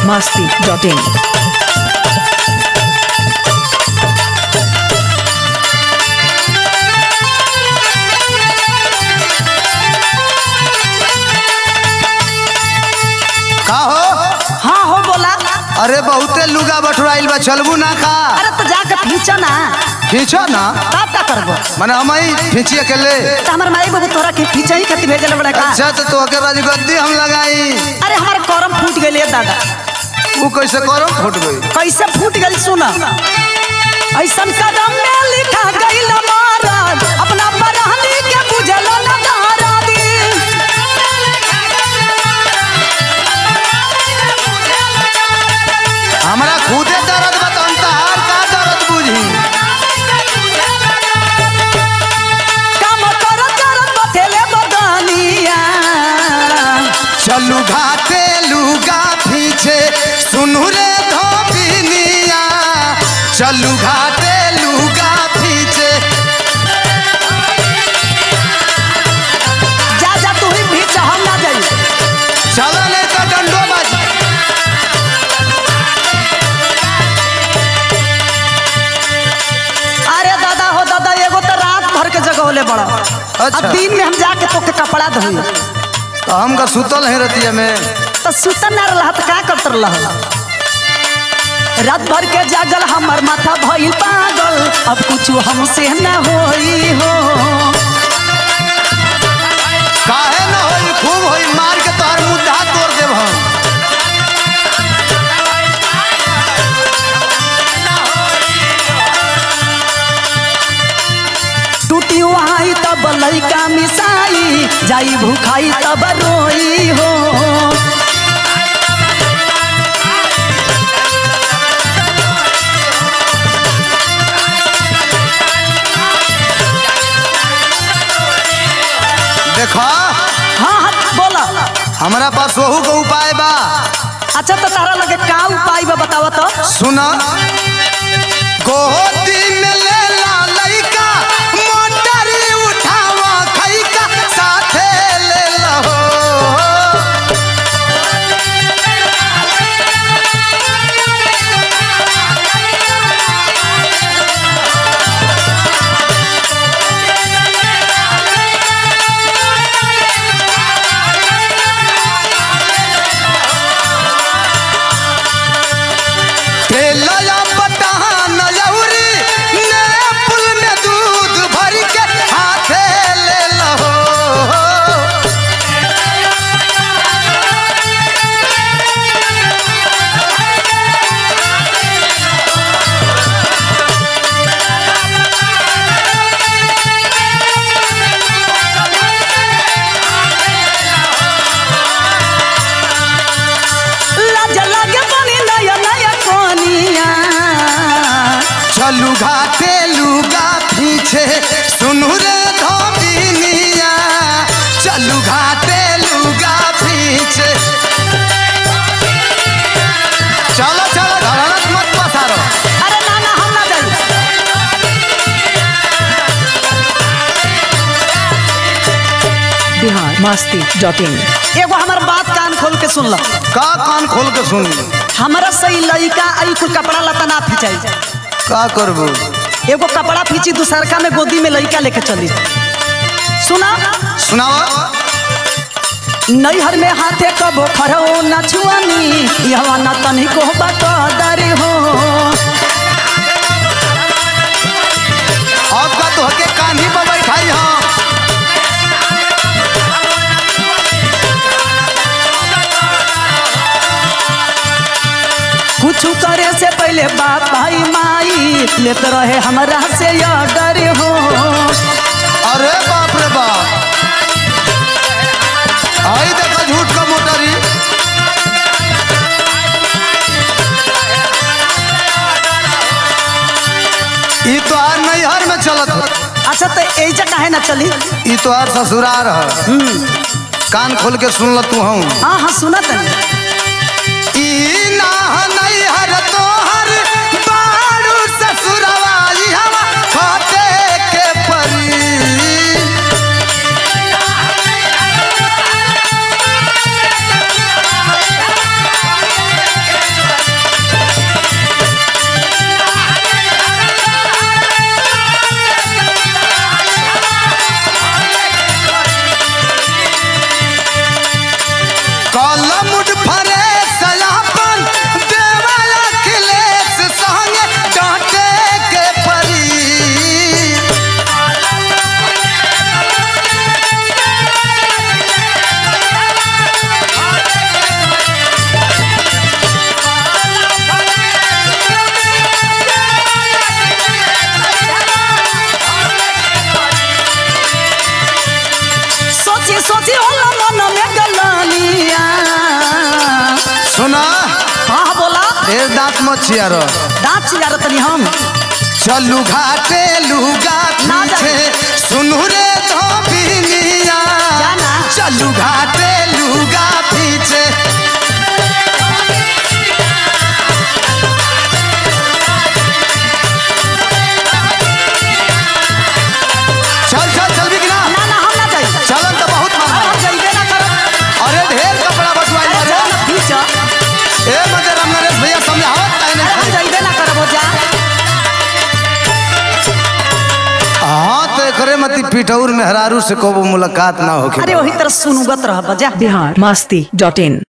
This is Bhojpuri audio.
masti.in. का हो हाँ हो बोला अरे बहुते लुगा बटुराइल बा चलबू ना का अरे तो जाके खींचा ना खींचो ना का का करबो मने हम ही खींचिए के ले तो हमार माई बाबू तोरा के खींचा ही खातिर भेजल बड़ा का अच्छा तो तोहके राजगद्दी हम लगाई अरे हमार करम फूट गइल दादा वो कैसे करो फूट गई कैसे फूट गइल सुन ऐसन कदम में लिखा गइल महाराज अपना बरहनी के बुझल न दारादी हमरा खुदे दर्द बताऊं तहार का दर्द बुझी काम कर कर बथेले बदनिया चलू घाटे लुगा पीछे सुनू रे धोबिनिया चलू घाटे लुगा पीछे जा जा तू ही भी हम ना जाई चलो नहीं तो डंडो बाजी अरे दादा हो दादा एगो तो रात भर के जगह होले बड़ा अच्छा। अब दिन में हम जाके तोके कपड़ा धोई तो हम का सुतल है रतिया में तो सुतन ना रहा तो का करत रहा रात भर के जागल हमर माथा भइल पागल अब कुछ हमसे न होई हो काहे न होई खूब होई मार के तोहर मुद्दा तोड़ देब हम टूटी वहाई तब लइका मिसाई जाई भूखाई तब रोई हो देखो हाँ हाँ बोला हमरा पास वहू के उपाय बा अच्छा तो तारा लगे का उपाय बा बतावा तो सुना गोदी में ले ला लइका मोटरी उठावा खइका साथे ले लहो तेलया पटान लौरी ने पुल में दूध भर के हाथे ले लहो लाज लगे बनी नया नया कोनिया चलू घाटे लुगा पीछे सुनू रे धोबिनिया चलू घाटे लुगा पीछे चलो चलो धड़ानत मत पसारो अरे ना ना हम ना जाई Bihar masti.in. एगो हमार बात कान खोल के सुन ल का कान खोल के सुन हमारा सही लइका आई कुल कपड़ा लता ना फिचाई का करबू एगो कपड़ा फींची दूसरका में गोदी में लइका लेके चली सुना सुनावा नैहर में हाथे कबो खरो न छुआनी यहवा न तनिको बकदर हो अब का तोहके कान्ही पर बैठाई हाँ कुछ करे से पहले बाप भाई माई लेत रहे हमरा से डर हो अरे बाप रे बाप आई देखा झूठ का मोटरी ई तो आर नैहर में चलत हो अच्छा तो ऐजा काहे ना चली ई तो आर ससुरार है कान खोल के सुन ल तू हूँ हाँ हाँ सुना तनी ई ना नैहर तोहर बारू ससुरवा ई हवा फटे के परी सोची सोची होला मन में गलानिया सुना हाँ बोला ढेर दांत मत छियारो दांत चियार तनी हम चलू घाटे लुगा ना जा। पीछे सुनू रे धोबिनिया जाना। चलू घाटे लुगा पीछे चल चल चल भी कि ना ना ना हम ना जाई चलन तो बहुत अरे महंगा हम जाइबे ना करब अरे ढेर कपड़ा बटवाई अरे बारे जा ना पीछ अरे ए मजे राम नरेश भैया समझावत काहे नहीं हम जाइबे ना करब हो जा हाँ तो एकरे मती पिठौर में हरारू से कबो मुलाकात ना होके अरे वही तरह सुनुगत रह बजा बिहार मस्ती डॉट इन